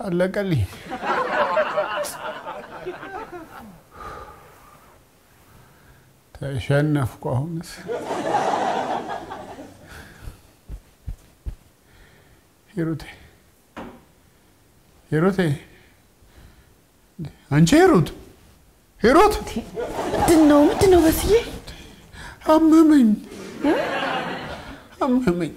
አለቀልኝ። ተሸነፍኩ። አሁንስ ሂሩቴ ሂሩቴ፣ አንቺ ሂሩት ሂሩት፣ ምንድን ነው ምንድን ነው በስዬ? አመመኝ አመመኝ።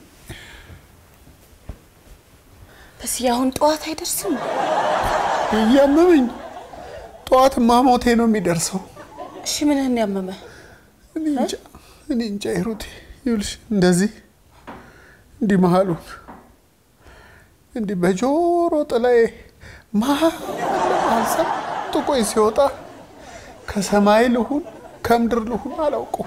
በስዬ አሁን ጠዋት አይደርስም? እያመመኝ ጠዋትማ ሞቴ ነው የሚደርሰው። እሺ ምንህን ያመመ? እኔ እንጃ እኔ እንጃ ሂሩቴ፣ ይኸውልሽ እንደዚህ እንዲህ መሀሉን እንዲህ በጆሮ ጥላዬ መሀል መሀል ሰንጥቆኝ ሲወጣ ከሰማይ ልሁን ከምድር ልሁን አላውቀው።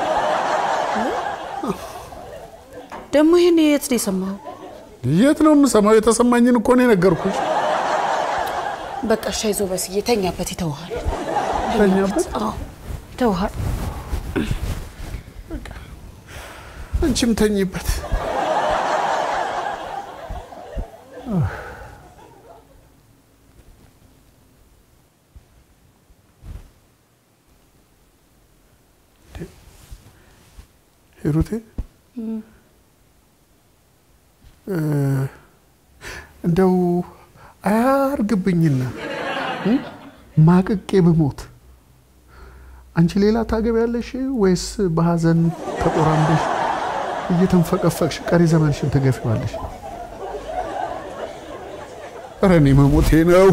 ደግሞ ይህን የት ነው የሰማኸው? የት ነው የምሰማው? የተሰማኝን እኮ ነው የነገርኩሽ። በቃ እሺ አይዞህ በስዬ ተኛበት፣ ይተውሃል። ተኛበት። አዎ ይተውሃል። አንቺም ተኝበት። ሂሩቴ እንደው አያርግብኝና እ? ማቅቄ ብሞት አንቺ ሌላ ታገቢያለሽ ወይስ በሀዘን ተቆራምደሽ እየተንፈቀፈቅሽ ቀሪ ዘመንሽን ትገፊዋለሽ? ኧረ እኔ መሞቴ ነው።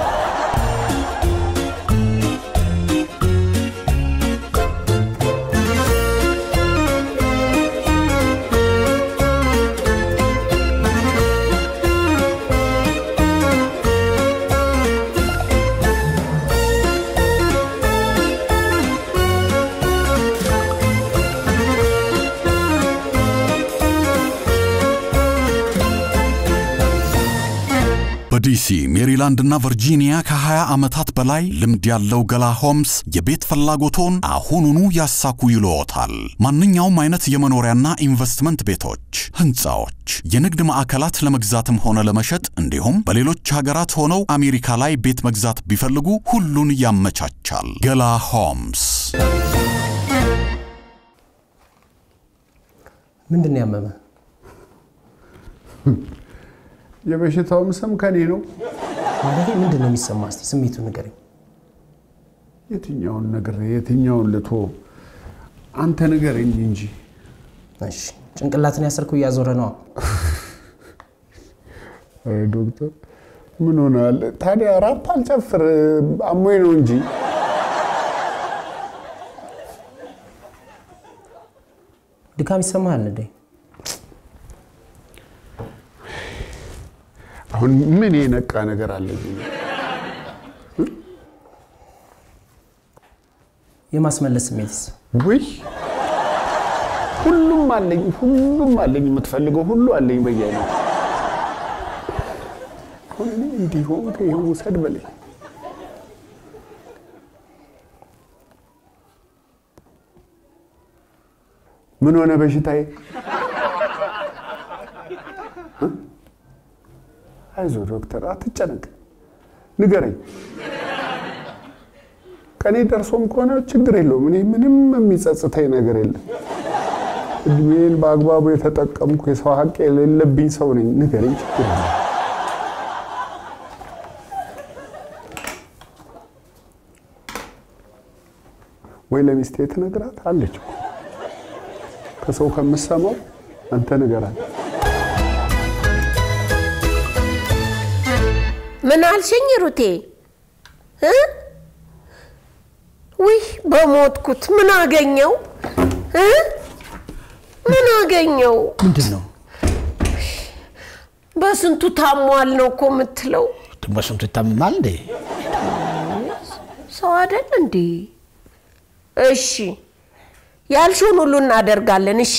በዲሲ ሜሪላንድ እና ቨርጂኒያ ከ20 ዓመታት በላይ ልምድ ያለው ገላ ሆምስ የቤት ፍላጎቶን አሁኑኑ ያሳኩ ይልዎታል። ማንኛውም አይነት የመኖሪያና ኢንቨስትመንት ቤቶች፣ ህንፃዎች፣ የንግድ ማዕከላት ለመግዛትም ሆነ ለመሸጥ እንዲሁም በሌሎች ሀገራት ሆነው አሜሪካ ላይ ቤት መግዛት ቢፈልጉ ሁሉን ያመቻቻል። ገላ ሆምስ ምንድን ነው ያመመ? የበሽታውም ስም ከኔ ነው። ማለት ምንድን ነው የሚሰማ? እስቲ ስሜቱን ንገረኝ። የትኛውን ነገር የትኛውን ልቶ አንተ ንገረኝ እንጂ። እሺ ጭንቅላትን ያሰርከው እያዞረ ነው። ኧረ ዶክተር ምን ሆናል ታዲያ? ራፕ አልጨፍር አሞኝ ነው እንጂ። ድካም ይሰማሃል እንዴ? አሁን ምን የነቃ ነገር አለብኝ? የማስመለስ ስሜትስ? ውይ ሁሉም አለኝ፣ ሁሉም አለኝ። የምትፈልገው ሁሉ አለኝ በየአይነት። አሁን እኔ እንዲህ ሆንክ፣ ይኸው ውሰድ በለኝ። ምን ሆነ በሽታዬ? አይዞ ዶክተር አትጨነቅ፣ ንገረኝ። ቀኔ ደርሶም ከሆነ ችግር የለውም። እኔ ምንም የሚጸጽተኝ ነገር የለም። እድሜን በአግባቡ የተጠቀምኩ የሰው ሀቅ የሌለብኝ ሰው ነኝ። ንገረኝ፣ ችግር የለም። ወይ ለሚስቴ ትነግራት አለች እኮ ከሰው ከምሰማው አንተ ንገራት። ምን አልሽኝ ሩቴ? እ? ውይ በሞትኩት ምን አገኘው እ? ምን አገኘው? ምንድን ነው በስንቱ ታሟል ነው እኮ የምትለው። ደግሞ ስንቱ ይታመማል እንዴ? ሰው አይደል እንዴ? እሺ ያልሽውን ሁሉ እናደርጋለን። እሺ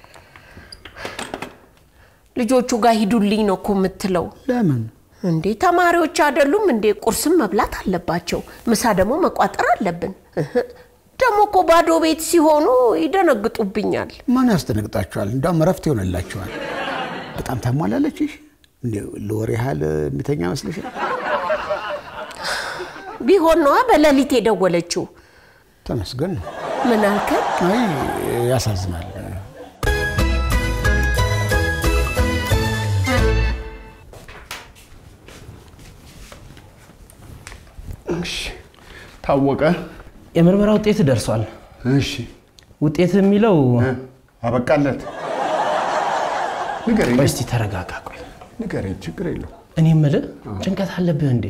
ልጆቹ ጋር ሂዱልኝ ነው እኮ የምትለው። ለምን እንዴ ተማሪዎች አይደሉም እንዴ? ቁርስም መብላት አለባቸው፣ ምሳ ደግሞ መቋጠር አለብን። እህ፣ ደግሞ እኮ ባዶ ቤት ሲሆኑ ይደነግጡብኛል። ማን ያስደነግጣችኋል? እንዳውም እረፍት ይሆንላችኋል። በጣም ታሟላለችሽ። እንዴው ለወር ያህል የሚተኛ መስልሻል? ቢሆን ነዋ በሌሊት የደወለችው። ተመስገን ነው። ምን አልከኝ? አይ ያሳዝናል። እሺ ታወቀ። የምርመራ ውጤት ደርሷል። እሺ ውጤት የሚለው እ፣ አበቃለት። ንገረኝ ቆይ እስቲ ተረጋጋ። ቆይ ንገረኝ፣ ችግር የለው። እኔ የምልህ ጭንቀት አለብህ እንዴ?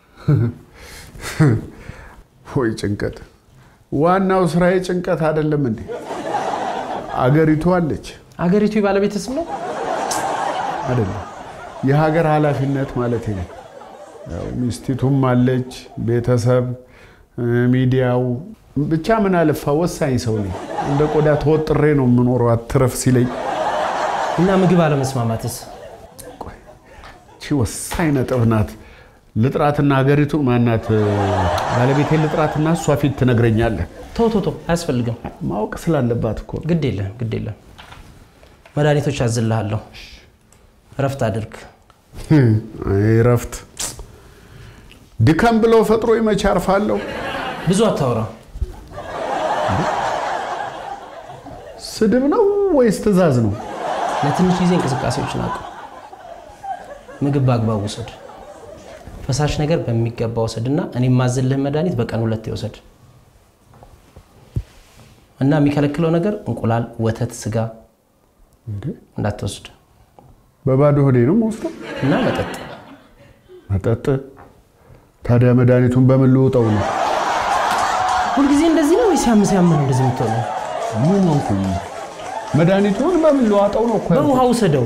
ወይ ጭንቀት! ዋናው ስራዬ ጭንቀት አይደለም እንዴ? አገሪቱ አለች አገሪቱ የባለቤት ስም ነው። አይደለም? የሀገር ኃላፊነት ማለት ነው። ያው ሚስቲቱም አለች፣ ቤተሰብ፣ እ፣ ሚዲያው ብቻ ምን አለፋ ወሳኝ ሰው ነኝ። እንደ ቆዳ ተወጥሬ ነው የምኖረው አትረፍ ሲለኝ። እና ምግብ አለመስማማትስ? ቆይ እቺ ወሳኝ ነጥብ ናት። ልጥራትና ሀገሪቱ ማናት ባለቤቴን ልጥራትና እሷ ፊት ትነግረኛለህ። ቶ ቶ ቶ አያስፈልግም። ማወቅ ስላለባት እኮ ነው። ግድ የለም ግድ የለም። መድኃኒቶች አዝልሃለሁ። እረፍት አድርግ። አይ እረፍት ድከም ብሎ ፈጥሮ መቼ አርፋለሁ? ብዙ አታውራ። ስድብ ነው ወይስ ትዕዛዝ ነው? ለትንሽ ጊዜ እንቅስቃሴዎችን አቁም። ምግብ በአግባቡ ውሰድ። ፈሳሽ ነገር በሚገባ ውሰድ እና እኔ የማዝልህን መድኃኒት በቀን ሁለት ይውሰድ እና የሚከለክለው ነገር እንቁላል፣ ወተት፣ ስጋ እንዴ እንዳትወስድ በባዶ ሆዴ ነው የምወስደው? እና መጠጥ መጠጥ ታዲያ መድኃኒቱን በምን ልውጠው ነው? ሁልጊዜ እንደዚህ ነው ወይስ ያም ሲያም ነው እንደዚህ የምትሆነው? ምን ሆንኩኝ? መድኃኒቱን በምን ልዋጠው ነው እኮ ያልኩት። በውሃ ውሰደው።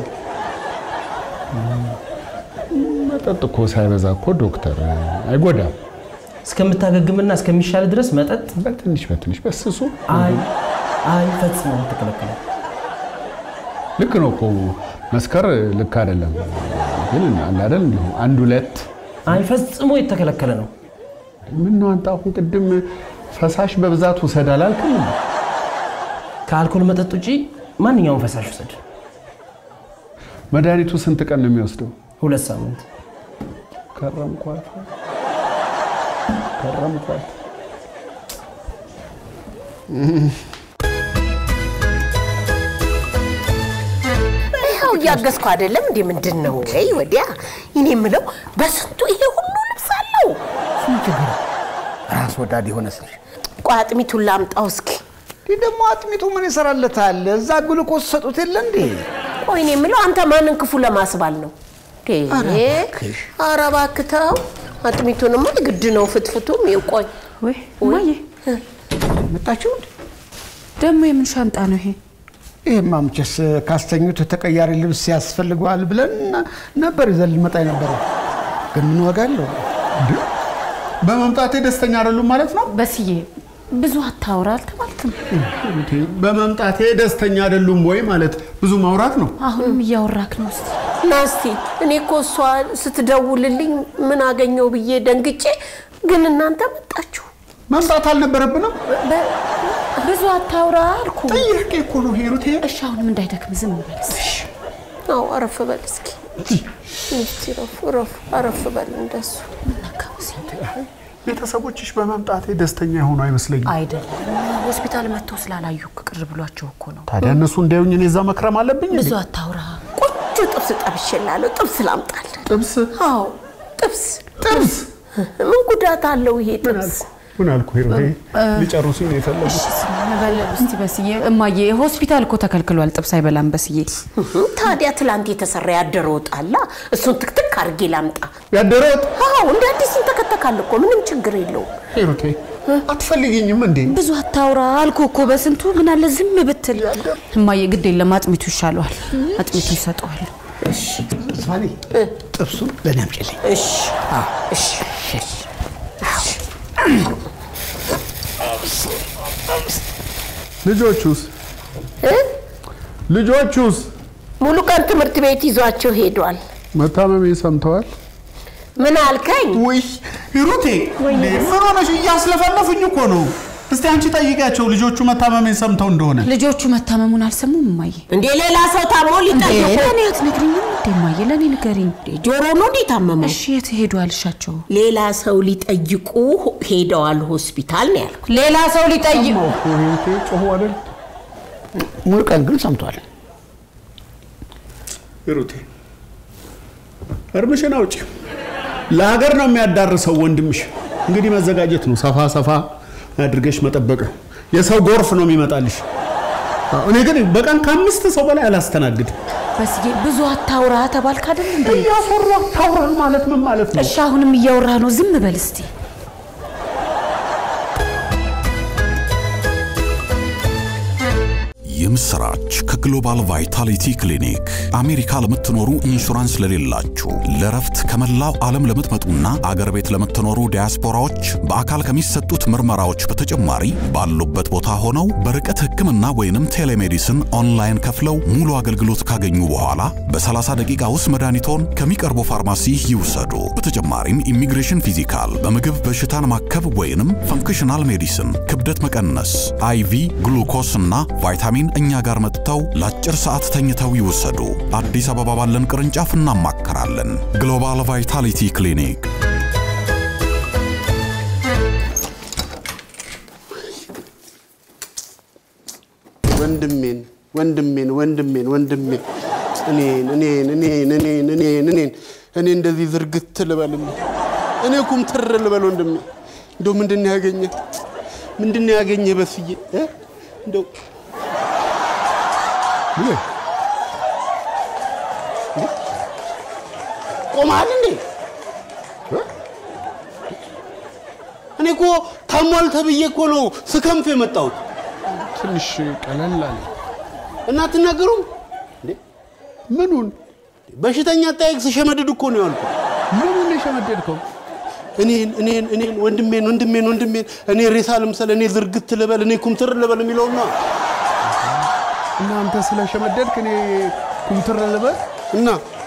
መጠጥ እኮ ሳይበዛ እኮ ዶክተር አይጎዳም። እስከምታገግምና እስከሚሻል ድረስ መጠጥ በትንሽ በትንሽ በስሱ አይ አይ ፈጽሞ ተከለከለ። ልክ ነው እኮ መስከር ልክ አይደለም፣ ግን አለ አይደል እንዲሁ አንድ ሁለት አይ ፈጽሞ የተከለከለ ነው። ምን ነው አንተ አሁን ቅድም ፈሳሽ በብዛት ውሰድ አላልክም? ከአልኮል መጠጥ ውጪ ማንኛውም ፈሳሽ ውሰድ። መድኃኒቱ ስንት ቀን ነው የሚወስደው? ሁለት ሳምንት ከረምኳት ከረምኳት። ይኸው እያገዝኩ አይደለም እንዴ? ምንድን ነው ወይ ወዲያ? እኔ የምለው በስንቱ ይሄ ሁሉ ልብስ አለው? ራስ ወዳድ የሆነ ሰው ቆይ አጥሚቱን ላምጣው እስኪ። ይህ ደግሞ አጥሚቱ ምን ይሰራለታል? እዛ ግሉኮስ ሰጡት የለ እንዴ? ቆይ እኔ የምለው አንተ ማንን ክፉ ለማስባል ነው? ኧረ እባክሽ። ኧረ እባክህ ተው። አጥሚቱንማ ግድ ነው ፍትፍቱም። ቆይ ወይ እማዬ፣ መጣችሁ እንዴ? ደግሞ የምን ሻንጣ ነው ይሄ? ይህማ መቼስ ካስተኙት ተቀያሪ ልብስ ያስፈልገዋል ብለን ነበር ይዘን ልንመጣ የነበረው። ግን ምን ዋጋ አለው? በመምጣቴ ደስተኛ አይደሉም ማለት ነው? በስዬ ብዙ አታውራ አልተባልክም? እንዴ፣ በመምጣቴ ደስተኛ አይደሉም ወይ ማለት ብዙ ማውራት ነው። አሁንም እያወራክ ነው። እስኪ ና እስቲ። እኔ እኮ እሷ ስትደውልልኝ ምን አገኘው ብዬ ደንግጬ፣ ግን እናንተ መጣችሁ። መምጣት አልነበረብንም? በ- ብዙ አታውራ አልኩ። ጥያቄ እኮ ነው ሄሩቴ። እሺ አሁንም እንዳይደክም ዝም በል እስኪ። አዎ አረፍ በል እስኪ። እስቲ ረፍ ረፍ አረፍ በል እንደሱ። ቤተሰቦችሽ በመምጣቴ ደስተኛ የሆኑ አይመስለኝም። አይደለም ሆስፒታል መጥተው ስላላዩ ቅር ብሏቸው እኮ ነው። ታዲያ እነሱ እንዲያዩኝ እኔ እዛ መክረም አለብኝ? እንዴ? ብዙ አታውራ። ቆንጆ ጥብስ ጠብሼላለሁ። ጥብስ ላምጣልህ? ጥብስ አዎ ጥብስ። ጥብስ ምን ጉዳት አለው ይሄ ጥብስ? ምን አልኩ ሄሩቴ? ሊጨርሱኝ ነው የፈለጉት። በል እስቲ በስዬ እማዬ ሆስፒታል እኮ ተከልክሏል። ጥብስ አይበላም በስዬ። ታዲያ ትላንት የተሰራ ያደረ ወጥ አለ። እሱን ትክትክ አድርጌ ላምጣ? ያደረት አዎ እንደ አዲስ እንተከተካል እኮ ምንም ችግር የለውም። ሄሩቴ አትፈልጊኝም እንዴ? ብዙ አታውራ አልኩ እኮ በስንቱ ምን አለ ዝም ብትል። እማዬ ግድ የለም አጥሚቱ ይሻለዋል። አጥሚቱ ይሰጠዋል። ተስፋኔ ጥብሱን ለእኔ አምጪልኝ። እሺ እሺ ልጆቹስ እ? ልጆቹስ ሙሉ ቀን ትምህርት ቤት ይዟቸው ሄዷል። መታመሜ ሰምተዋል? ምን አልከኝ? ውይ ሂሩቴ ምን ሆነሽ? እያስለፈለፉኝ እኮ ነው። እስቲ አንቺ ጠይቂያቸው ልጆቹ መታመሜን ሰምተው እንደሆነ። ልጆቹ መታመሙን አልሰሙም እማዬ? እንዴ ሌላ ሰው ታሞ ሊጠይቁ ለእኔ አትነግሪኝም እንዴ እማዬ? ለእኔ ንገሪኝ። ጆሮ ነው እንዴ ታመመው? እሺ የት ሄዱ አልሻቸው? ሌላ ሰው ሊጠይቁ ሄደዋል ሆስፒታል ነው ያልኩ። ሌላ ሰው ሊጠይቅ ጮሁ አይደል? ሙሉ ቀን ግን ሰምቷል። ሂሩቴ እርምሽን አውጪ። ለሀገር ነው የሚያዳርሰው ወንድምሽ። እንግዲህ መዘጋጀት ነው። ሰፋ ሰፋ አድርገሽ መጠበቅ ነው። የሰው ጎርፍ ነው የሚመጣልሽ። እኔ ግን በቀን ከአምስት ሰው በላይ አላስተናግድም። በስዬ ብዙ አታውራ ተባልክ አይደል እንዴ? እያፈሩ አታውራን ማለት ምን ማለት ነው? እሺ አሁንም እያወራ ነው። ዝም በል እስቲ። የምስራች ከግሎባል ቫይታሊቲ ክሊኒክ አሜሪካ ለምትኖሩ ኢንሹራንስ ለሌላችሁ ለረፍት ከመላው ዓለም ለምትመጡና አገር ቤት ለምትኖሩ ዲያስፖራዎች በአካል ከሚሰጡት ምርመራዎች በተጨማሪ ባሉበት ቦታ ሆነው በርቀት ሕክምና ወይንም ቴሌሜዲስን ኦንላይን ከፍለው ሙሉ አገልግሎት ካገኙ በኋላ በ30 ደቂቃ ውስጥ መድኃኒቶን ከሚቀርቡ ፋርማሲ ይውሰዱ። በተጨማሪም ኢሚግሬሽን ፊዚካል፣ በምግብ በሽታን ማከብ ወይንም ፈንክሽናል ሜዲሲን፣ ክብደት መቀነስ፣ አይቪ ግሉኮስ እና ቫይታሚን እኛ ጋር መጥተው ለአጭር ሰዓት ተኝተው ይወሰዱ። አዲስ አበባ ባለን ቅርንጫፍ እናማከራለን። ግሎባል ቫይታሊቲ ክሊኒክ ወንድሜን ወንድሜን ወንድሜን ወንድሜን እኔን እኔን እኔን እኔን እኔን እኔን እኔ እንደዚህ ዝርግት ልበልም እኔ ኩምትር ልበል ወንድሜ እንደው ምንድን ነው ያገኘ ምንድን ነው ያገኘ በስዬ እ? እንደው ቆመሃል እንዴ እኔ እኮ ታሟል ተብዬ እኮ ነው ስከንፍ የመጣሁት ትንሽ ቀለል አለ። እና አትናገሩም እንዴ? ምኑን በሽተኛ አጠያየቅ ስሸመድድ እኮ ነው ያልኩት። ምኑን የሸመደድከው? እኔን እኔን እኔን ወንድሜን ወንድሜን ወንድሜን እኔ ሬሳ ልምሰል እኔ ዝርግት ልበል እኔ ኩምትር ልበል የሚለውን ነው እናንተ ስለሸመደድክ እኔ ኩምትር ልበል? እና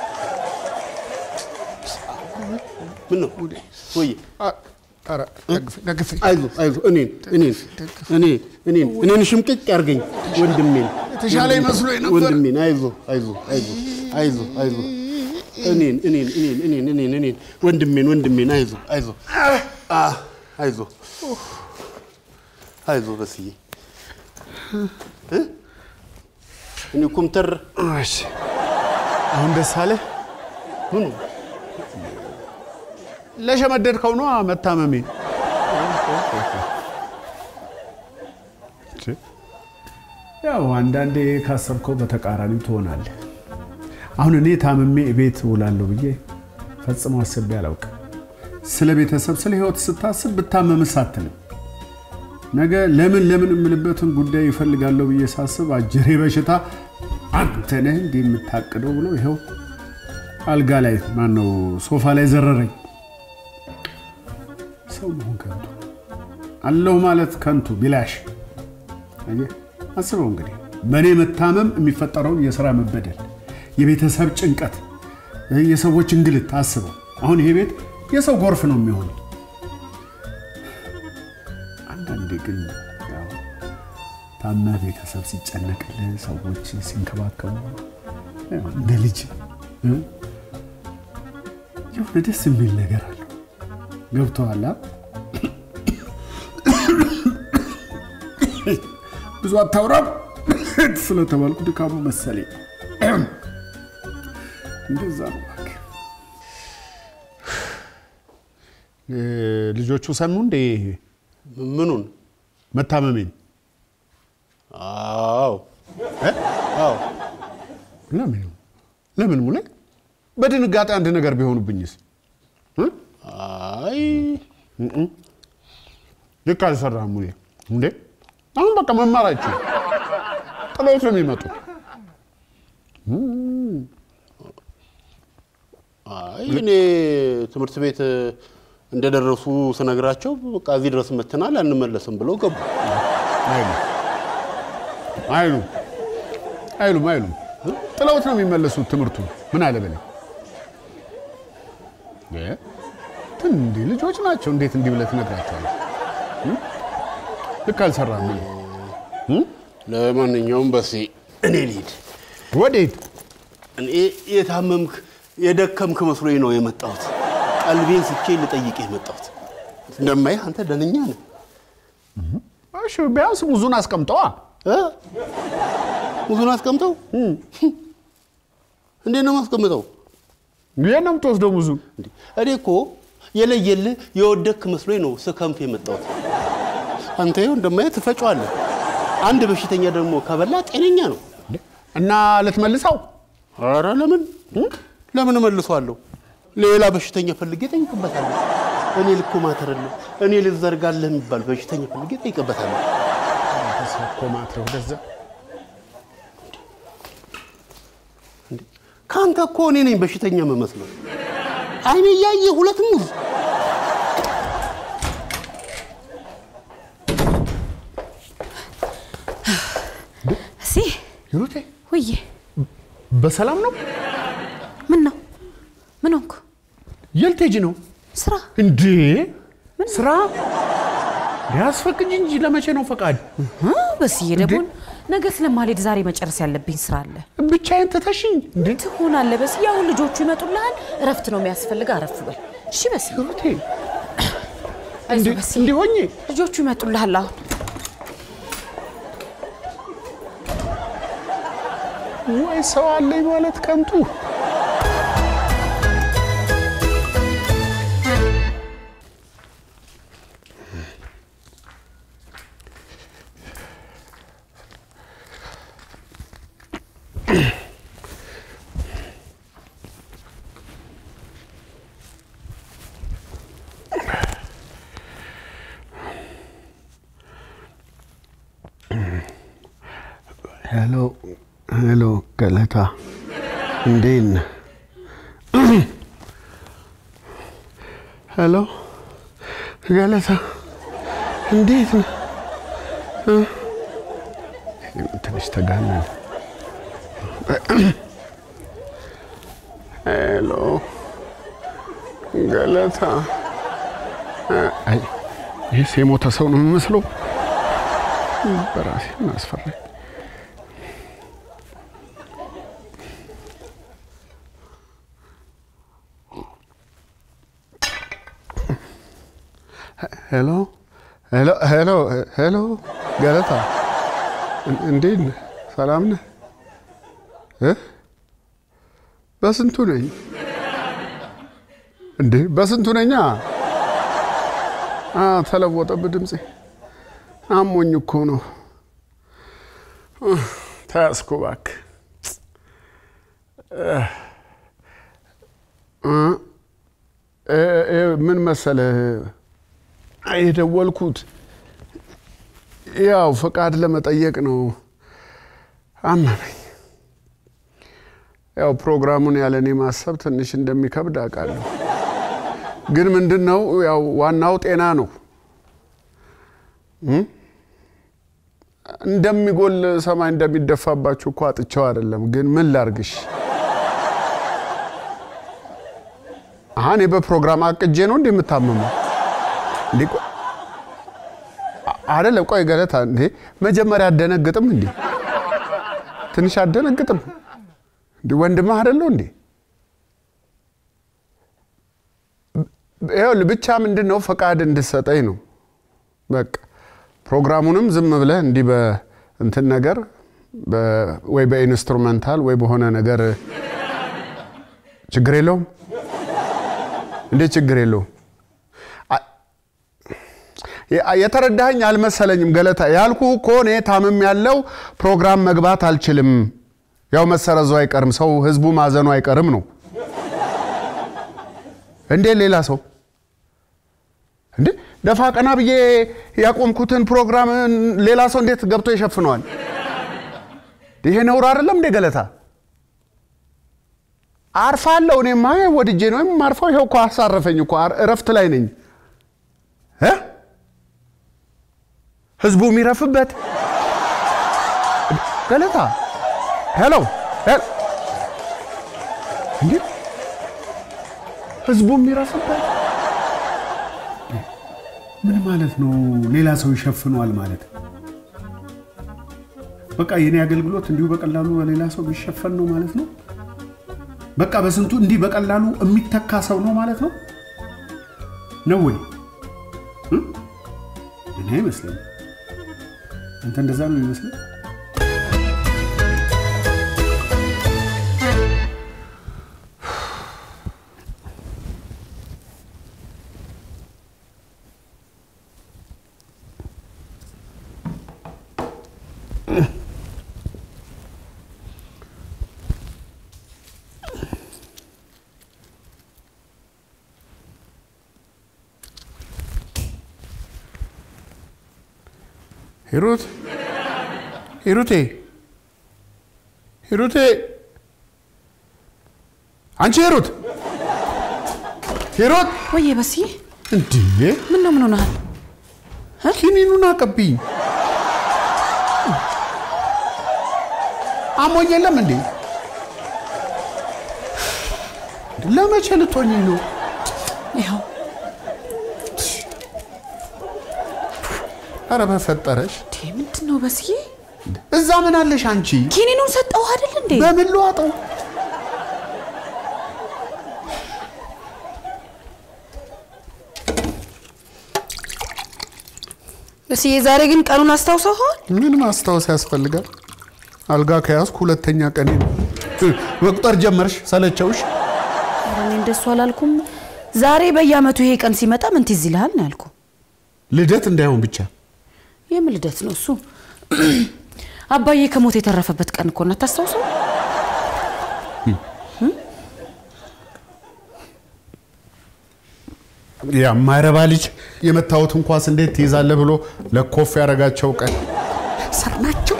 ምን ነው ወይ ኧረ ደግፌ ደግፌ አይዞ አይዞ እኔን እኔን እኔ እኔን እኔን ሽምቅቅ ያርገኝ ወንድሜን የተሻለ ይመስሎኝ ነበር። ወንድሜን አይዞ አይዞ አይዞ አይዞ አይዞ እኔን እኔን እኔን እኔን እኔን እኔን ወንድሜን ወንድሜን አይዞ አይዞ አ አይዞ አይዞ በስዬ እ? እኔ ኩምተር እሺ አሁን ደስ አለ? ምኑ ለሸመደድከው ነው መታመሜ። ያው አንዳንዴ ካሰብከው በተቃራኒው ትሆናለህ። አሁን እኔ ታምሜ ቤት እውላለሁ ብዬ ፈጽሞ አስቤ አላውቅም። ስለ ቤተሰብ፣ ስለ ህይወት ስታስብ ብታመምስ አትልም። ነገ ለምን ለምን የምልበትን ጉዳይ ይፈልጋለሁ ብዬ ሳስብ አጀሬ በሽታ አንተ ነህ እንዲህ የምታቅደው ብሎ ይኸው አልጋ ላይ ማነው ሶፋ ላይ ዘረረኝ። ሰው መሆን ከንቱ አለሁ ማለት ከንቱ ቢላሽ። አየህ፣ አስበው እንግዲህ በእኔ መታመም የሚፈጠረውን የስራ መበደል፣ የቤተሰብ ጭንቀት፣ የሰዎች እንግልት አስበው። አሁን ይሄ ቤት የሰው ጎርፍ ነው የሚሆነው። አንዳንዴ ግን ያው ታመህ ቤተሰብ ሲጨነቅልህ፣ ሰዎች ሲንከባከቡ ያው እንደ ልጅ እ? የሆነ ደስ የሚል ነገር አለው። ገብቶሃል? አ? ብዙ አታውራም ስለተባልኩ ድካሙ መሰለኝ። እንደዛ ነው እባክህ። እ፣ ልጆቹ ሰሙ እንዴ ምኑን መታመሜን? አዎ አዎ ለምን ለምን ሙሌ በድንጋጤ አንድ ነገር ቢሆኑብኝስ? እ? አይ እም። ልክ አልሰራህም ሙሌ። እንዴ አሁን በቃ መማር አይችሉም። ጥለውት ነው የሚመጡት። አይ እኔ ትምህርት ቤት እንደደረሱ ስነግራቸው በቃ እዚህ ድረስ መተናል አንመለስም ብለው ገቡ። አይሉም አይሉም አይሉም አይሉም። ጥለውት ነው የሚመለሱት ትምህርቱን። ምን አለ በለኝ። እ? እንዲህ ልጆች ናቸው። እንዴት እንዲህ ብለህ ትነግራቸዋለህ? እ? ልክ አልሰራም። ለማንኛውም በሴ እኔ ልሂድ። ወዴት? እኔ የታመምክ የደከምክ መስሎኝ ነው የመጣሁት። ቀልቤን ስቼ ልጠይቅ የመጣሁት። እንደማይህ አንተ ደነኛ ነህ። እሺ ቢያንስ ሙዙን አስቀምጠዋ። እ? ሙዙን አስቀምጠው። እንዴት ነው ማስቀምጠው? የት ነው የምትወስደው ሙዙን? እንዴ፣ እኔ እኮ የለየልህ የወደክ መስሎኝ ነው ስከንፍ የመጣሁት። አንተ ይኸው እንደማየህ ትፈጫዋለህ። አንድ በሽተኛ ደግሞ ከበላ ጤነኛ ነው። እና ልትመልሰው? ኧረ ለምን ለምን እመልሰዋለሁ? ሌላ በሽተኛ ፈልጌ ጠይቅበታለሁ። እኔ ልኮማተርልህ እኔ ልዘርጋለህ የሚባል በሽተኛ ፈልጌ ጠይቅበታለሁ። ኮማትረ ወደዛ ከአንተ እኮ እኔ ነኝ በሽተኛ የምመስለው። አይኔ እያየ ሁለት ሙዝ እሲ ሂሩቴ ውዬ በሰላም ነው? ምን ነው ምን ሆንኩ? የት ልትሄጂ ነው ስራ እንዴ? ስራ ያስፈቅጅ እንጂ ለመቼ ነው ፈቃድ? እ? በስዬ ደግሞ ነገ ስለማልሄድ ዛሬ መጨረስ ያለብኝ ስራ አለ። ብቻዬን ትተሽኝ እንዴ? ትሆናለህ በስዬ። አሁን ልጆቹ ይመጡልሃል። እረፍት ነው የሚያስፈልግ። አረፍ በል እሺ በስዬ። ሂሩቴ አይዞህ በስዬ። እንዲህ ሆኜ ልጆቹ ይመጡልሃል አሁን ወይ ሰው አለኝ ማለት ከንቱ። ሄሎ ሄሎ፣ ገለታ እንዴት ነህ? ሄሎ ገለታ እንዴት ነህ? እ? ትንሽ ተጋነን። ሄሎ ገለታ። አይ ይህስ የሞተ ሰው ነው የሚመስለው። በራሴ አስፈራኝ። ሄሎ ሄሎ ሄሎ ሄሎ ገለታ እን- እንዴት ነህ? ሰላም ነህ? እ? በስንቱ ነኝ እንዴ? በስንቱ ነኛ? አ ተለወጠብህ ድምፄ። አሞኝ እኮ ነው። ኡህ፣ ተያዝኩ እባክህ። እ እ እ ምን መሰለህ የደወልኩት ያው ፈቃድ ለመጠየቅ ነው። አመመኝ። ያው ፕሮግራሙን ያለ እኔ ማሰብ ትንሽ እንደሚከብድ አውቃለሁ። ግን ምንድን ነው ያው ዋናው ጤና ነው። እም? እንደሚጎል ሰማይ እንደሚደፋባችሁ እኮ አጥቸው አይደለም። ግን ምን ላርግሽ? አሀ እኔ በፕሮግራም አቅጄ ነው እንዴ የምታመመው? እንዴ ቆይ አ- አይደለም። ቆይ ገለታ፣ እንዴ መጀመሪያ አደነግጥም እንዴ? ትንሽ አደነግጥም እንዴ? ወንድምህ አይደለሁ እንዴ? ይኸውልህ ብቻ ምንድን ነው ፈቃድ እንድሰጠኝ ነው በቃ። ፕሮግራሙንም ዝም ብለህ እንዲህ በእንትን ነገር በ- ወይ በኢንስትሩመንታል ወይ በሆነ ነገር ችግር የለውም እንዴ? ችግር የለውም። የ- የተረዳኸኝ አልመሰለኝም ገለታ። ያልኩ እኮ እኔ ታምም ያለው ፕሮግራም መግባት አልችልም። ያው መሰረዙ አይቀርም፣ ሰው ህዝቡ ማዘኑ አይቀርም ነው እንዴ? ሌላ ሰው እንዴ ደፋ ቀና ብዬ ያቆምኩትን ፕሮግራም ሌላ ሰው እንዴት ገብቶ ይሸፍነዋል? ይሄ ነውር አይደለም እንዴ ገለታ? አርፋለሁ። እኔማ ወድጄ ነው የማርፈው። ይኸው እኮ አሳረፈኝ እኮ አር- እረፍት ላይ ነኝ እ ህዝቡ የሚረፍበት ገለታ ሄሎ ሄሎ እንዴ ህዝቡ የሚረፍበት ምን ማለት ነው? ሌላ ሰው ይሸፍነዋል ማለት በቃ የኔ አገልግሎት እንዲሁ በቀላሉ በሌላ ሰው ቢሸፈን ነው ማለት ነው። በቃ በስንቱ እንዲህ በቀላሉ የሚተካ ሰው ነው ማለት ነው ነው ወይ? እ? እኔ አይመስለኝም። አንተ እንደዛ ነው ይመስለኝ። ሂሩት ሂሩቴ ሂሩቴ አንቺ ሂሩት ሂሩት ወይዬ በስዬ እንዴ ምን ነው ምን ሆነሃል? ኪኒኑን አቀብኝ አሞኝ የለም እንዴ ለመቼ ልትሆኚ ነው ይኸው ኧረ በፈጠረሽ እንዴ ምንድን ነው በስዬ? እዛ ምን አለሽ አንቺ ኪኒኑን ሰጠው አይደል እንዴ? በምን ልዋጠው በስዬ ዛሬ ግን ቀኑን አስታውሰኸዋል? ምን ማስታወስ ያስፈልጋል? አልጋ ከያዝኩ ሁለተኛ ቀኔ ነው። መቁጠር ጀመርሽ? ሰለቸውሽ? ኧረ እኔ እንደሱ አላልኩም። ዛሬ በየአመቱ ይሄ ቀን ሲመጣ ምን ትዝ ይልሃል ነው ያልኩ። ልደት እንዳይሆን ብቻ። የምን ልደት ነው እሱ? አባዬ ከሞት የተረፈበት ቀን እኮ ነው። አታስታውሰው? ያ ማይረባ ልጅ የመታወትን ኳስ እንዴት ትይዛለህ ብሎ ለኮፍ ያደረጋቸው ቀን ሰር ናቸው።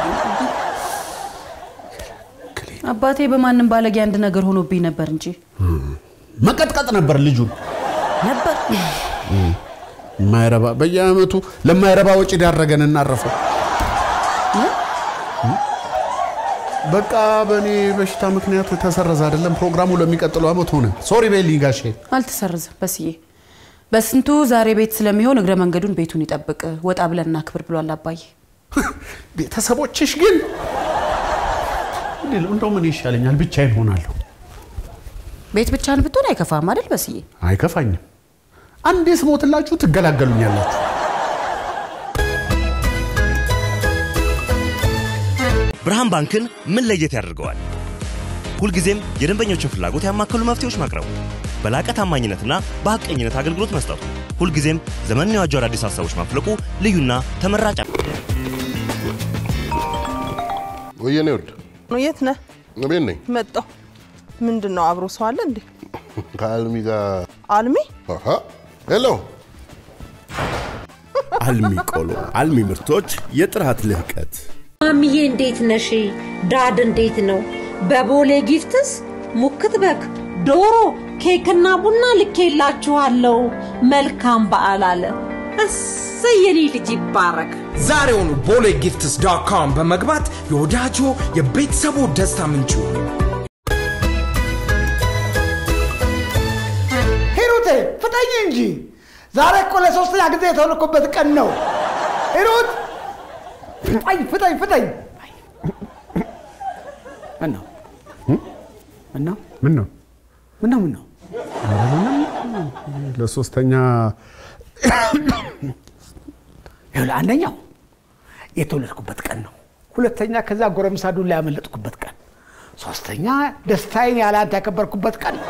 አባቴ በማንም ባለጌ አንድ ነገር ሆኖብኝ ነበር እንጂ መቀጥቀጥ ነበር ልጁን ነበር። ማይረባ በየአመቱ ለማይረባ ወጪ ዳረገን እናረፈው። በቃ በእኔ በሽታ ምክንያት ተሰረዘ አይደለም ፕሮግራሙ ለሚቀጥለው አመት ሆነ። ሶሪ በይልኝ ጋሼ። አልተሰርዝም በስዬ። በስንቱ ዛሬ ቤት ስለሚሆን እግረ መንገዱን ቤቱን ይጠብቅ፣ ወጣ ብለን እናክብር ብሏል አባዬ። ቤተሰቦችሽ ግን እንዴ፣ እንደው ምን ይሻለኛል? ብቻዬን ሆናለሁ። ቤት ብቻህን ብትሆን አይከፋም አይደል በስዬ? አይከፋኝም። አንዴ ስሞትላችሁ ትገላገሉኛላችሁ። ብርሃን ባንክን ምን ለየት ያደርገዋል? ሁልጊዜም የደንበኞችን ፍላጎት ያማከሉ መፍትሄዎች ማቅረቡ፣ በላቀ ታማኝነትና በሐቀኝነት አገልግሎት መስጠቱ፣ ሁልጊዜም ዘመንን የዋጁ አዳዲስ ሀሳቦች ማፍለቁ ልዩና ተመራጭ ወየኔ ወድ የት ነህ? ቤት ነኝ። መጣሁ። ምንድን ነው አብሮ ሰው አለ እንዴ? ከአልሚ ጋር አልሚ አሃ፣ ሄሎ አልሚ ቆሎ፣ አልሚ ምርቶች፣ የጥራት ልህቀት። ማሚዬ እንዴት ነሽ? ዳድ እንዴት ነው? በቦሌ ጊፍትስ ሙክት በግ፣ ዶሮ፣ ኬክና ቡና ልኬላችኋለሁ። መልካም በዓል አለ። እሰይ የኔ ልጅ ይባረክ። ዛሬውኑ ቦሌ ጊፍትስ ዶት ኮም በመግባት የወዳጆ የቤተሰቡ ደስታ ምንጩ ሂሩቴ ፍጠኝ እንጂ ዛሬ እኮ ለሶስተኛ ጊዜ የተወለድኩበት ቀን ነው። ሂሩት ፍጠኝ ፍጠኝ ፍጠኝ። ምን ነው ምን ነው ምን ነው ምን ነው ምን ነው? ለሶስተኛ ይኸውልህ አንደኛው የተወለድኩበት ቀን ነው። ሁለተኛ ከዛ ጎረምሳ ዱላ ያመለጥኩበት ቀን፣ ሶስተኛ ደስታዬን ያለ አንተ ያከበርኩበት ቀን ነው።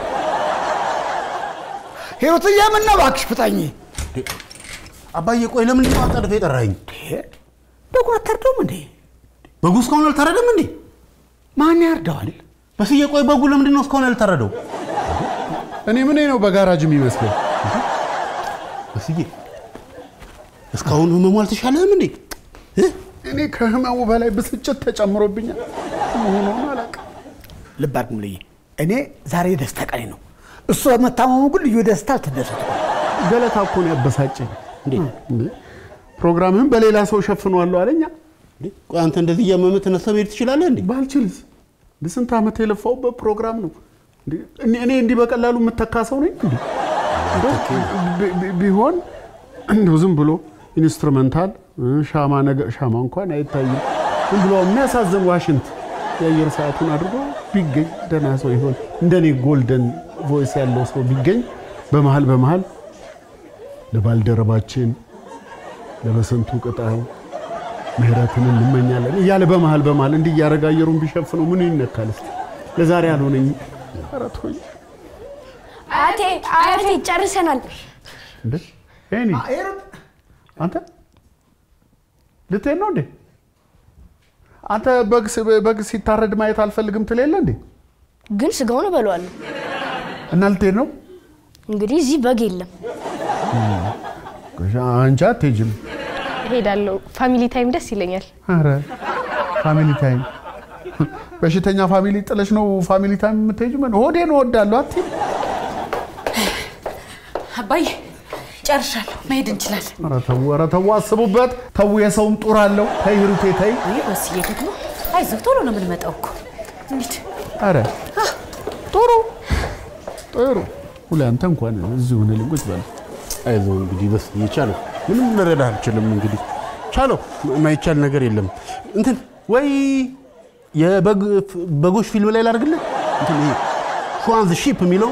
ሂሩትዬ ምን ነው እባክሽ ፍጠኝ። አባዬ ቆይ ለምን ጠዋት ጠርፈ የጠራኸኝ? በጉን አታርደውም እንዴ? በጉ እስካሁን አልታረደም እንዴ? ማን ያርደዋል? በስዬ ቆይ በጉ ለምንድን ነው እስካሁን ያልታረደው? እኔ ምን ነው በጋራጅ የሚመስለው? በስዬ እስካሁን ህመሙ አልተሻለህም እንዴ? እኔ ከህመሙ በላይ ብስጭት ተጨምሮብኛል። መሆኑን አላውቅም። ልብ አድርግ ሙሉዬ፣ እኔ ዛሬ ደስታ ቀኔ ነው። እሱ በመታመሙ ግን ልዩ ደስታ አልተደሰትኩም። ገለታ እኮ ነው ያበሳጨኝ። እንዴ ፕሮግራምህን በሌላ ሰው ሸፍኗለሁ አለኛ። ቆይ አንተ እንደዚህ እያመመህ ተነስተህ መሄድ ትችላለህ እንዴ? ባልችልስ? ስንት ዓመት የለፋውበት ፕሮግራም ነው። እንዴ እኔ እኔ እንዲህ በቀላሉ የምተካ ሰው ነኝ እንዴ? እንደው ቢ- ቢ- ቢሆን እንደው ዝም ብሎ ኢንስትሩመንታል ሻማ ነገር ሻማ እንኳን አይታይም። ዝም ብሎ የሚያሳዝን ዋሽንት የአየር ሰዓቱን አድርጎ ቢገኝ ደህና ሰው ይሆን። እንደኔ ጎልደን ቮይስ ያለው ሰው ቢገኝ በመሀል በመሀል ለባልደረባችን ለበሰንቱ ቅጣው ምህረትን እንመኛለን እያለ በመሀል በመሀል እንዲህ እያደረገ አየሩን ቢሸፍነው ምን ይነካል? እስኪ ለዛሬ አልሆነኝ። ኧረ ተወኝ አያቴ አያቴ ጨርሰናል። እንዴ ኤኒ አንተ ልትሄድ ነው እንዴ? አንተ በግ ስ- በግ ሲታረድ ማየት አልፈልግም ትል የለ እንዴ? ግን ስጋውን እበለዋለሁ። እና ልትሄድ ነው? እንግዲህ እዚህ በግ የለም። አንቺ አትሄጂም። እሄዳለሁ። ፋሚሊ ታይም ደስ ይለኛል። ኧረ ፋሚሊ ታይም በሽተኛ ፋሚሊ ጥለሽ ነው ፋሚሊ ታይም የምትሄጂው? ምን ሆዴን እወዳለሁ አትይም? አባዬ ጨርሻለሁ፣ መሄድ እንችላለን። ኧረ ተው፣ ኧረ ተው፣ አስቡበት። ተው፣ የሰውም ጡር አለው። ተይ ሂሩቴ ተይ። ይህ በስዬ ደግሞ አይዞህ፣ ቶሎ ነው የምንመጣው እኮ እንሂድ። ኧረ ጥሩ ጥሩ። ሁሌ አንተ እንኳን እዚሁ ሆነህ ቁጭ በል። አይዞህ እንግዲህ በስ የቻለው ምንም ልረዳ አልችልም። እንግዲህ ቻለው የማይቻል ነገር የለም። እንትን ወይ የበጎች ፊልም ላይ ላድርግልህ እንትን ይሄ ሹዋንዝ ሺፕ የሚለው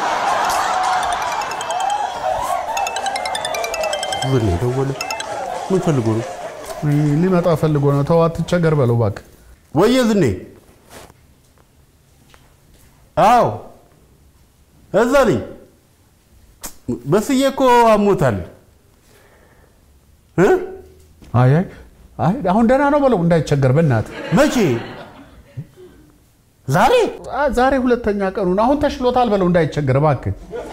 ዝን ደወለ። ምን ፈልጎ ነው? ሊመጣ ፈልጎ ነው። ተው አትቸገር በለው እባክህ። ወየ ዝኔ። አዎ እዛ ነኝ። በስዬ እኮ አሞታል። እ? አይ አይ አይ አሁን ደህና ነው በለው እንዳይቸገር በእናትህ። መቼ? ዛሬ ዛሬ ሁለተኛ ቀኑን አሁን ተሽሎታል በለው እንዳይቸገር እባክህ።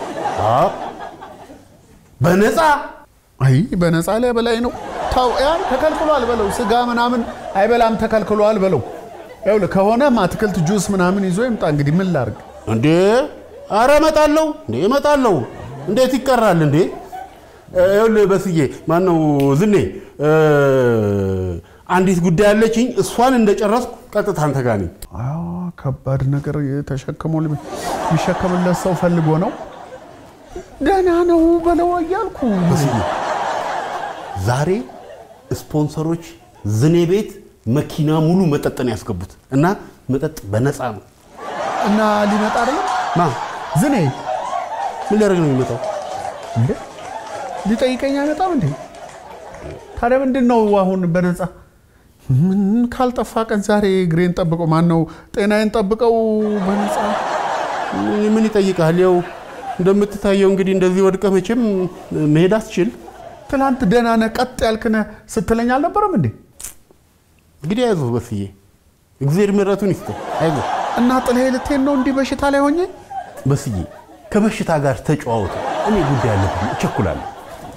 በነፃ አይ በነፃ ላይ በላይ ነው። ተው ያን ተከልክሏል በለው። ስጋ ምናምን አይበላም ተከልክሏል በለው። ይኸውልህ ከሆነም አትክልት ጁስ ምናምን ይዞ ይምጣ። እንግዲህ ምን ላድርግ እንዴ? አረ እመጣለሁ እንዴ እመጣለሁ። እንዴት ይቀራል እንዴ? ይኸውልህ በስዬ ማነው ዝኔ እ፣ አንዲት ጉዳይ አለችኝ። እሷን እንደጨረስኩ ቀጥታ አንተ ጋር ነኝ። አዎ ከባድ ነገር የተሸከመ የሚሸከምለት ሰው ፈልጎ ነው። ደህና ነው በለው እያልኩ በስዬ ዛሬ ስፖንሰሮች ዝኔ ቤት መኪና ሙሉ መጠጥ ነው ያስገቡት እና መጠጥ በነፃ ነው። እና ሊመጣ አይደለም ማ ዝኔ ምን ሊያደርግ ነው የሚመጣው? እንዴ ሊጠይቀኝ አይመጣም እንዴ? ታዲያ ምንድን ነው አሁን በነፃ ምን ካልጠፋ ቀን ዛሬ እግሬን ጠብቀው ማን ነው ጤናዬን ጠብቀው በነፃ ምን- ምን ይጠይቃል? ያው እንደምትታየው እንግዲህ እንደዚህ ወድቀህ መቼም መሄድ አትችል። ትናንት ደህና ነህ ቀጥ ያልክ ነህ ስትለኝ አልነበረም እንዴ? እንግዲህ አይዞህ በስዬ፣ እግዚአብሔር ምሕረቱን ይስጥህ። አይዞህ እና ጥለህ ልትሄድ ነው እንዲህ በሽታ ላይ ሆኜ? በስዬ፣ ከበሽታ ጋር ተጨዋወቱ። እኔ ጉዳይ አለብኝ፣ እቸኩላለሁ።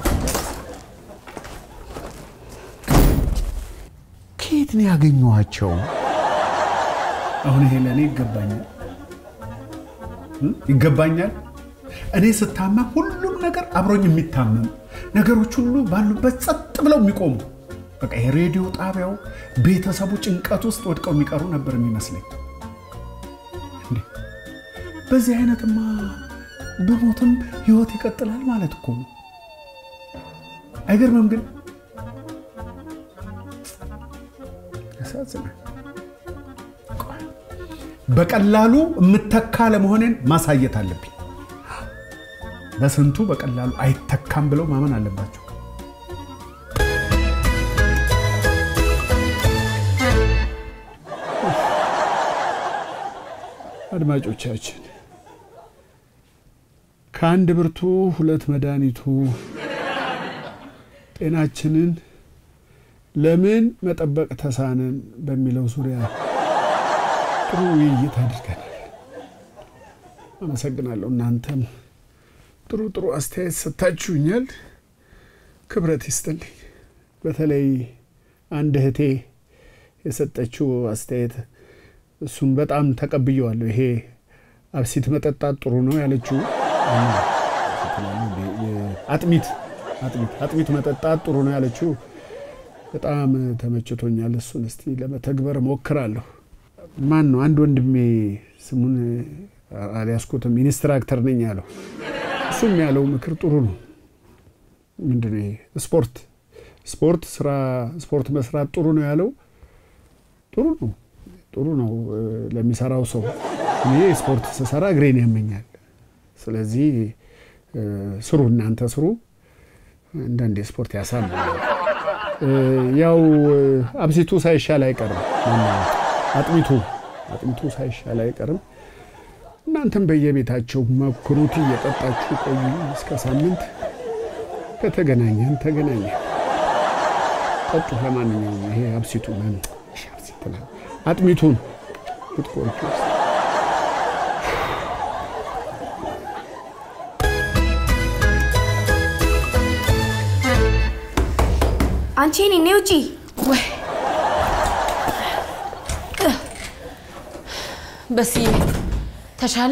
ከየት ነው ያገኘኋቸው? አሁን ይሄ ለእኔ ይገባኛል እ? ይገባኛል። እኔ ስታመም ሁሉም ነገር አብሮኝ የሚታመም ነገሮች ሁሉ ባሉበት ጸጥ ብለው የሚቆሙ በቃ የሬዲዮ ጣቢያው ቤተሰቡ ጭንቀት ውስጥ ወድቀው የሚቀሩ ነበር የሚመስለኝ። እንዴ! በዚህ አይነትማ ብሞትም ህይወት ይቀጥላል ማለት እኮ ነው። አይገርምም ግን ያሳዝናል። ቆይ፣ በቀላሉ የምተካ ለመሆኔን ማሳየት አለብኝ። በስንቱ በቀላሉ አይተካም ብለው ማመን አለባቸው። አድማጮቻችን ከአንድ ብርቱ ሁለት መድኃኒቱ ጤናችንን ለምን መጠበቅ ተሳነን በሚለው ዙሪያ ጥሩ ውይይት አድርገናል። አመሰግናለሁ። እናንተም ጥሩ ጥሩ አስተያየት ሰጥታችሁኛል። ክብረት ይስጥልኝ። በተለይ አንድ እህቴ የሰጠችው አስተያየት እሱን በጣም ተቀብየዋለሁ። ይሄ አብሲት መጠጣት ጥሩ ነው ያለችው አጥሚት አጥሚት አጥሚት መጠጣት ጥሩ ነው ያለችው በጣም ተመችቶኛል። እሱን እስቲ ለመተግበር ሞክራለሁ። ማን ነው አንድ ወንድሜ ስሙን አልያዝኩትም፣ ኢንስትራክተር ነኝ ያለው እሱም ያለው ምክር ጥሩ ነው። ምንድን ነው ይሄ? ስፖርት ስፖርት ስራ ስፖርት መስራት ጥሩ ነው ያለው ጥሩ ነው ጥሩ ነው እ፣ ለሚሰራው ሰው። እኔ ስፖርት ስሰራ እግሬን ያመኛል። ስለዚህ እ፣ ስሩ፣ እናንተ ስሩ። አንዳንዴ ስፖርት ያሳምናል። እ፣ ያው እ፣ አብሲቱ ሳይሻል አይቀርም። ማነው? አጥሚቱ አጥሚቱ ሳይሻል አይቀርም። እናንተም በየቤታቸው መክሩት፣ እየጠጣችሁ ቆዩ። እስከ ሳምንት ከተገናኘን ተገናኘን። ጠጡ። ለማንኛውም ይሄ አብሲቱ ምን እሺ፣ አብሲት ነው። አጥሚቱን ብትቆርጩ አንቺ እኔ ነይ ውጪ። ወይ በስዬ ተሻለ?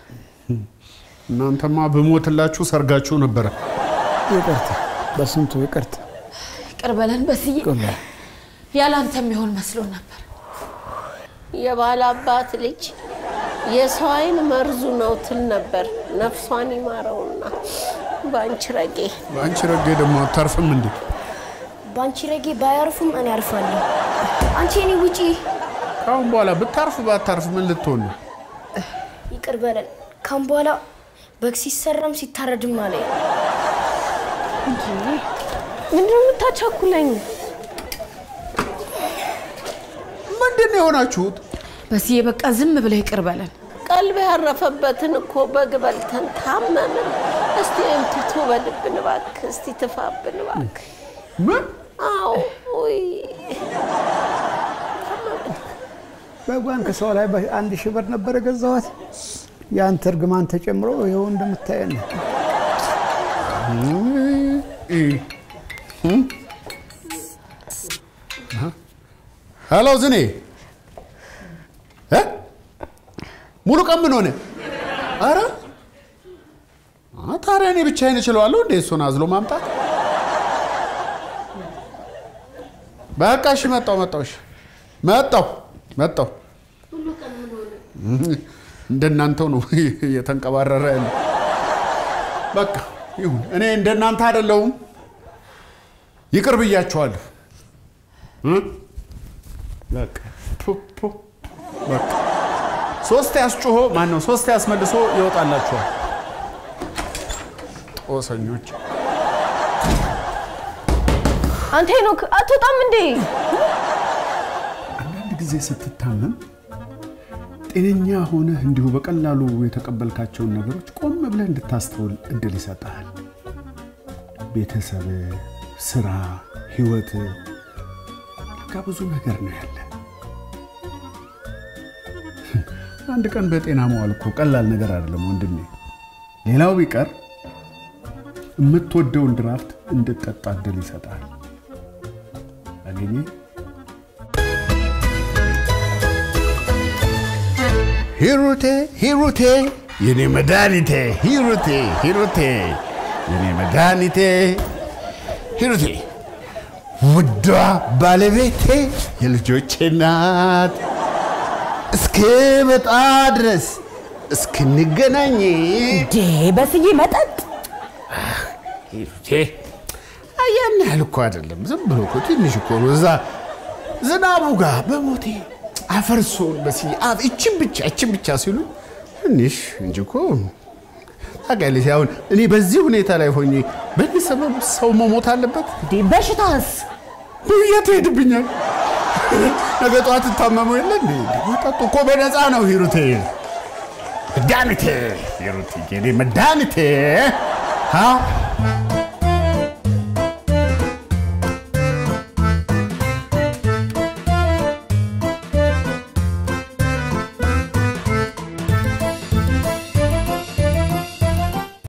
እናንተማ ብሞትላችሁ ሰርጋችሁ ነበረ። ይቅርታ፣ በስንቱ ይቅርታ። ይቅር በለን በስዬ። ያላንተ የሚሆን መስሎ ነበር። የባል አባት ልጅ የሰው አይን መርዙ ነው ትል ነበር። ነፍሷን ይማረውና በአንቺ ረጌ በአንቺ ረጌ ደግሞ አታርፍም እንዴ? በአንቺ ረጌ ባያርፉም እኔ አርፋለሁ። አንቺ እኔ ውጪ። ከአሁን በኋላ ብታርፍ ባታርፍ ምን ልትሆን ነው? ይቅር በለን። ካሁን በኋላ በግ ሲሰራም ሲታረድም አለ ምንድን ነው የምታቻኩለኝ? ምንድን ነው የሆናችሁት? በስዬ በቃ ዝም ብለህ ይቅር በለን። ቀልብ ያረፈበትን እኮ በግ በልተን ታመምን። እስቲ እንትቱ በልብን እባክህ፣ እስቲ ትፋብን እባክህ። ምን? አዎ ውይ በጓን ከሰው ላይ አንድ ሺህ ብር ነበር የገዛኋት። የአንተ እርግማን ተጨምሮ ይኸው እንደምታየን ነው። ሄሎ ዝኔ እ? ሙሉ ቀን ምን ሆነ? አረ አ፣ ታዲያ እኔ ብቻዬን እችለዋለሁ እንዴ እሱን አዝሎ ማምጣት? በቃ እሺ፣ መጣሁ መጣሁ። እሺ መጣሁ መጣሁ። እንደናንተው ነው እየተንቀባረረ ያለ። በቃ ይሁን፣ እኔ እንደናንተ አይደለሁም። ይቅር ብያችኋለሁ። እ? በቃ ፑ ፑ በቃ ሶስት ያስጮሆ ማን ነው ሶስት ያስመልሶ ይወጣላችኋል። ጦሰኞች አንተ ሄኖክ አትወጣም እንዴ? አንዳንድ ጊዜ ስትታመም ጤነኛ ሆነህ እንዲሁ በቀላሉ የተቀበልካቸውን ነገሮች ቆም ብለህ እንድታስተውል እድል ይሰጥሃል። ቤተሰብ፣ ስራ፣ ህይወት ለካ ብዙ ነገር ነው ያለ። አንድ ቀን በጤና መዋል እኮ ቀላል ነገር አይደለም ወንድሜ። ሌላው ቢቀር የምትወደውን ድራፍት እንድጠጣ እድል ይሰጣል። አገኘ ሂሩቴ ሂሩቴ የኔ መድኃኒቴ ሂሩቴ ሂሩቴ የኔ መድኃኒቴ ሂሩቴ ውዷ ባለቤቴ የልጆቼ ናት እስክመጣ ድረስ እስክንገናኝ እንዴ በስዬ መጠጥ ሂሩቴ ያን ያህል እኮ አይደለም። ዝም ብሎ እኮ ትንሽ እኮ ነው። እዛ ዝናቡ ጋር በሞቴ አፈርሶን በስዬ አፍ እችን ብቻ እችን ብቻ ሲሉ ትንሽ እንጂ እኮ ታውቂያለሽ። አሁን እኔ በዚህ ሁኔታ ላይ ሆኜ በዚህ ሰበብ ሰው መሞት አለበት? በሽታስ የት ሄድብኛል? ነገ ጠዋት ትታመሙ የለ እንዴ? መጠጡ እኮ በነፃ ነው ሂሩቴ። መድኃኒቴ ሂሩቴ፣ የኔ መድኃኒቴ አ